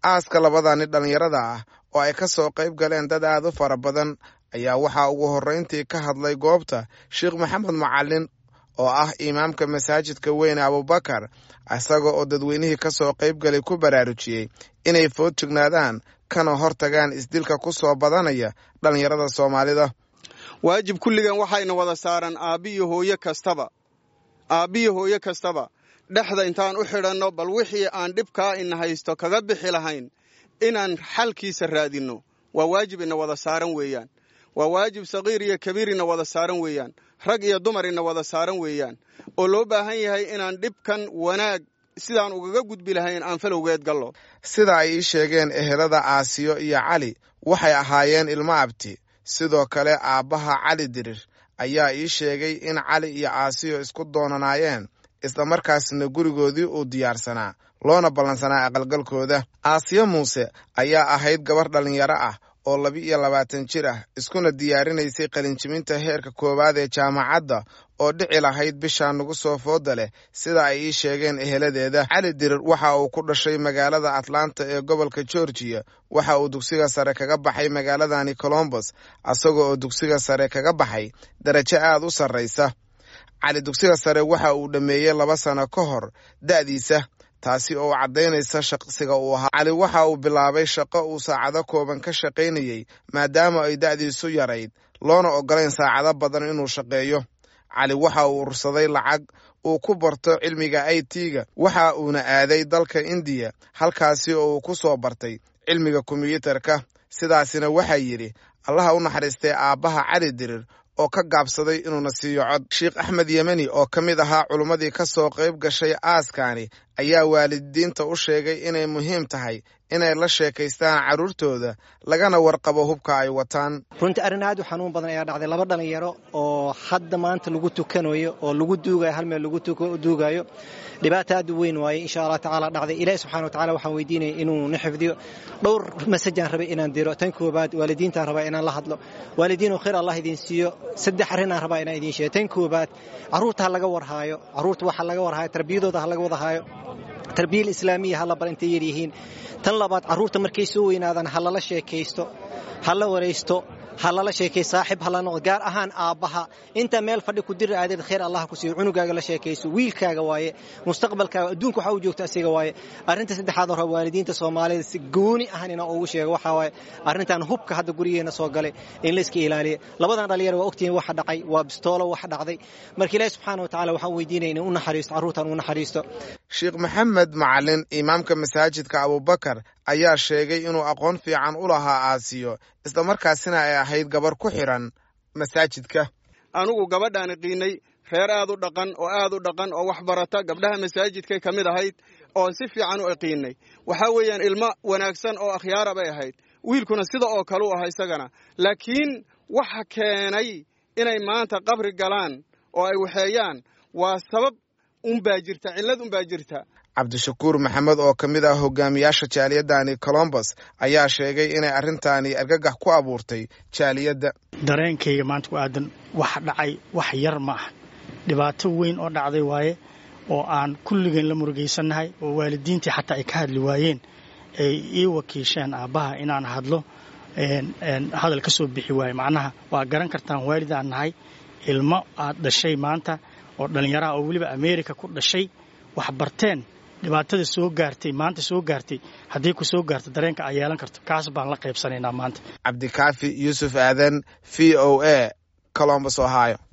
aaska labadani dhallinyarada ah oo ay ka soo qayb galeen dad aad u fara badan ayaa waxaa ugu horrayntii ka hadlay goobta sheekh maxamed macalin oo ah imaamka masaajidka weyne abubakar isaga oo dadweynihii ka soo qayb galay ku baraarujiyey inay food jignaadaan kana hor tagaan isdilka ku soo badanaya dhallinyarada soomaalida waajib kulligan waxayna wada saaran aabbiyo hooye kastaba aabbiyo hooye kastaba dhexda intaan u xidhanno bal wixii aan dhibkaa ina haysto kaga bixi lahayn inaan xalkiisa raadinno waa waajib ina wada saaran weeyaan waa waajib sakiir iyo kabiir ina wada saaran weeyaan rag iyo dumar ina wada saaran weeyaan oo loo baahan yahay inaan dhibkan wanaag sidaan ugaga gudbi lahayn aan falowgeed gallo sida ay ii sheegeen ehelada aasiyo iyo cali waxay ahaayeen ilmo abti sidoo kale aabbaha cali dirir ayaa ii sheegay in cali iyo aasiyo isku doonanaayeen islamarkaasna gurigoodii uu diyaarsanaa loona ballansanaa aqalgalkooda aasiyo muuse ayaa ahayd gabar dhallinyaro ah oo laba iyo labaatan jir ah iskuna diyaarinaysay qalinjibinta heerka koowaad ee jaamacadda oo dhici lahayd bishaa nagu soo fooda leh sida ay ii sheegeen eheladeeda cali dirir waxa uu ku dhashay magaalada atlanta ee gobolka georgiya waxa uu dugsiga sare kaga baxay magaaladani colombos isaga oo dugsiga sare kaga baxay darajo aad u sarraysa cali dugsiga sare waxa uu dhammeeyey laba sano ka hor da'diisa taasi oo caddaynaysa shaqsiga uu ahaa cali waxa uu bilaabay shaqo uu saacado kooban ka shaqaynayey maadaama ay da'diisu yarayd loona oggolayn saacado badan inuu shaqeeyo cali waxa uu urursaday lacag uu ku barto cilmiga i t-ga waxa uuna aaday dalka indiya halkaasi oo uu ku soo bartay cilmiga kombiyuutarka sidaasina waxaa yidhi allaha u naxariistay aabbaha cali dirir oo ka gaabsaday inuuna siiyo cod sheekh axmed yemeni oo ka mid ahaa culummadii ka soo qayb gashay aaskani ayaa waalidiinta u sheegay inay muhiim tahay inay la sheekaystaan carruurtooda lagana warqabo hubka ay wataan runtii arrin aad u xanuun badan ayaa dhacday laba dhallinyaro oo hadda maanta lagu tukanayo oo lagu duugayo hal meel lagu duugayo dhibaata aad u weyn waaye insha allah tacaala dhacday ilaahi subxana watacala waxaan weydiinaya inuu na xifdiyo dhowr masajaan rabay inaan diro tan koobaad waalidiintaan rabaa inaan la hadlo waalidiinoo khayr allah idin siiyo saddex arrinaan rabaa inaan idiin sheego tan koobaad carruurta ha laga warhaayo carruurta waxa laga warhaayo tarbiyadooda ha laga wadahaayo tarbiyal islaamiya ha la bar intay yaryihiin tan labaad carruurta markay soo weynaadaan ha lala sheekaysto ha la waraysto ha lala sheekay saaxib hala noqdo gaar ahaan aabbaha inta meel fadhi ku diri aadeed khayr allah ku siiyo cunugaaga la sheekayso wiilkaaga waaye mustaqbalkaaga adduunka waxa uu joogta asiga waaye arrinta saddexaad hore waalidiinta soomaalida si gooni ahan inaan ugu sheego waxaa waaye arrintan hubka hadda gurigeena soo galay in la iska ilaaliya labadan dhalinyaro waa ogtihiin waxa dhacay waa bistoolo wax dhacday marka ilaahi subxaana wa tacala waxaan weydiinaya in u naxariisto carruurtan u naxariisto sheekh maxamed macalin imaamka masaajidka abubakar ayaa sheegay inuu aqoon fiican u lahaa aasiyo islamarkaasina ay ahayd gabar ku xidhan masaajidka anugu gabadhaan qiinay reer aad u dhaqan oo aad u dhaqan oo wax barata gabdhaha masaajidkay ka mid ahayd oon si fiican u iqiinay waxaa weeyaan ilmo wanaagsan oo akhyaara bay ahayd wiilkuna sida oo kale u aha isagana laakiin waxa keenay inay maanta qabri galaan oo ay waxeeyaan waa sabab unbaa jirta cillad unbaa jirta cabdishakuur maxamed oo ka mid ah hogaamiyaasha jaaliyadani colombos ayaa sheegay inay arrintaani argagax ku abuurtay jaaliyadda dareenkayga maanta ku aadan wax dhacay wax yar ma ah dhibaato weyn oo dhacday waaye oo aan kulligeen la murugaysannahay oo waalidiintii xataa ay ka hadli waayeen ay ii wakiisheen aabbaha inaan hadlo hadal ka soo bixi waaye macnaha waa garan kartaan waalidaan nahay ilmo aad dhashay maanta oo dhallinyaraha oo weliba ameerika ku dhashay wax barteen dhibaatada soo gaartay maanta soo gaartay haddii ku soo gaarto dareenka ay yeelan karto kaas baan la qaybsanaynaa maanta cabdikaafi yuusuf aadan v o a colombos ohio